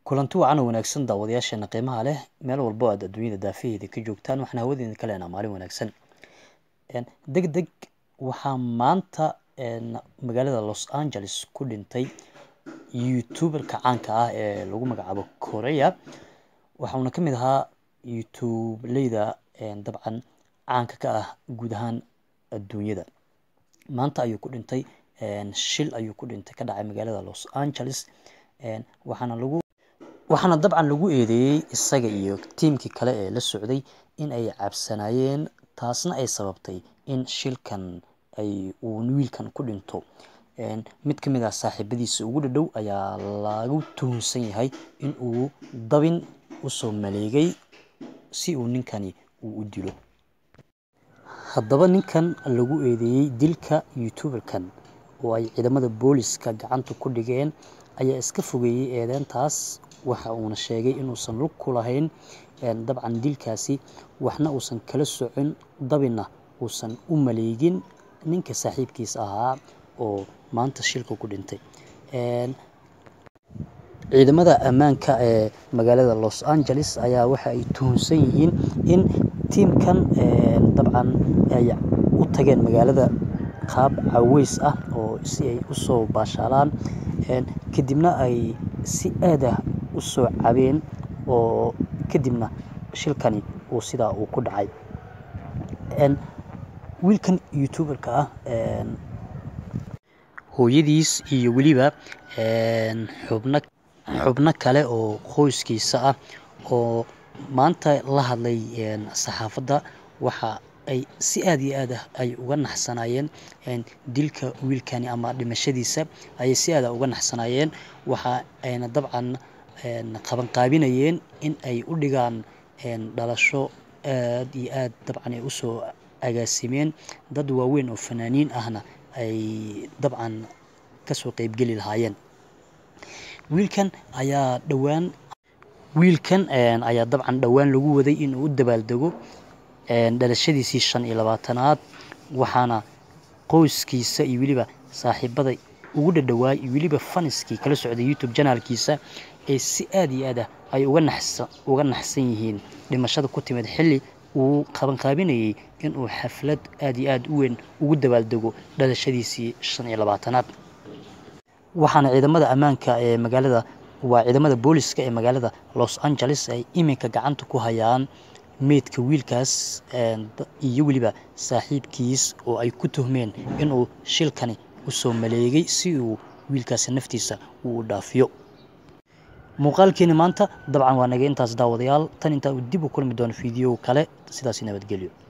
kulanti wacan oo wanaagsan daawadayaasheena qiimaha leh meel walbo aad adduunyada daafaheeda ka joogtaan waxaan hawadeena ka leenaha maalin wanaagsan deg deg waxaa maanta magaalada los angeles ku dhintay youtuberka caanka ah ee lagu magacaabo korea waxauna ka mid ahaa youtubeleyda dabcan caanka ka ah guud ahaan adduunyada maanta ayuu ku dhintay shil ayuu ku dhintay ka dhacay magaalada los angeles waxaana lagu waxaana dabcan lagu eedeeyey isaga iyo tiimkii kale ee la socday in ay cabsanayeen taasna ay sababtay in shilkan ay uu wiilkan ku dhinto mid ka mid ah saaxiibadiisa ugu dhadhow ayaa lagu tuhunsan yahay in uu dabin usoo maleegay si uu ninkani uu u dilo haddaba ninkan lagu eedeeyey dilka youtuberkan oo ay ciidamada booliska gacanta ku dhigeen ayaa iska fogeeyey eedeyntaas waxa uuna sheegay inuusan lug ku lahayn dabcan dilkaasi waxna uusan kala socon dabinna uusan u maleegin ninka saaxiibkiis ahaa oo maanta shilka ku dhintay ciidamada ammaanka ee magaalada los angeles ayaa waxa ay tuhunsan yihiin in tiimkan dabcan ay u tageen magaalada qaab caweys ah oo si ay usoo baashaalaan kadibna ay si aad ah usoo cabeen oo kadibna shilkani uu sidaa uu ku dhacay wiilkan youtuberka ah hooyadiis iyo weliba xubno xubno kale oo qoyskiisa ah oo maanta la hadlay saxaafadda waxa ay si aad iyo aad ah ay uga naxsanaayeen dilka wiilkani ama dhimashadiisa ayay si aada uga naxsanaayeen waxa ayna dabcan qabanqaabinayeen in ay u dhigaan dhalasho aad iyo aad dabcan ay usoo agaasimeen dad waaweyn oo fanaaniin ahna ay dabcan kasoo qeybgeli lahaayeen wiilkan ayaa dhowaan wiilkan ayaa dabcan dhowaan lagu waday inuu u dabaaldego dhalashadiisii shan iyo labaatanaad waxaana qoyskiisa iyo weliba saaxiibada ugu dhadhawaay iyo weliba faniskii kala socday youtube janaalkiisa ee si aad iyo aad ah ay uga naxsa uga naxsan yihiin dhimashada ku timid xilli uu qabanqaabinayay inuu xaflad aad iyo aad u weyn ugu dabaaldego dhalashadiisii shan iyo labaatanaad waxaana ciidamada ammaanka ee magaalada waa ciidamada booliska ee magaalada los angeles ay iminka gacanta ku hayaan meydka wiilkaas iyo weliba saaxiibkiis oo ay ku tuhmeen inuu shilkani usoo maleegay si uu wiilkaasi naftiisa uu u dhaafiyo muuqaalkeeni maanta dabcan waa naga intaas daawadayaal tan intaa uu dib u kulmi doono fiideo kale sidaasi nabadgelyo